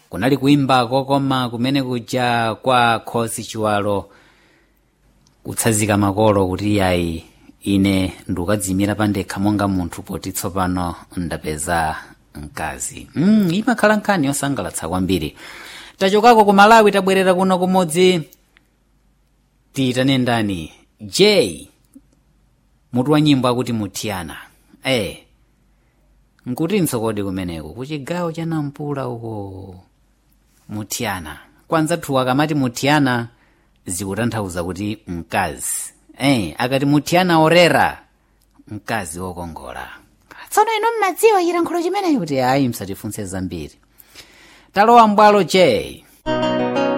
kunali kuimba kokoma kumene kuja kwa khosi chiwalo kutsazika makolo kuti yayi ine ndikukadziyimira pandekha monga munthu poti tsopano ndapeza mkazi mm, imakhala nkhani yosangalatsa kwambiri tachokako ku malawi tabwerera kuno kumodzi tiyitane ndani j mutu wa nyimbo akuti mutiyana eh nkutinso kodi kumeneko kuchigawo cha nampula uko mutiyana kwanza thuwa akamati mutiyana zikutanthauza kuti mkazi eh akati mutiyana orera mkazi wokongola tsono ino mmadziwa chilankhulo chimenechi kuti ayi msatifunse zambiri talowa mbwalo j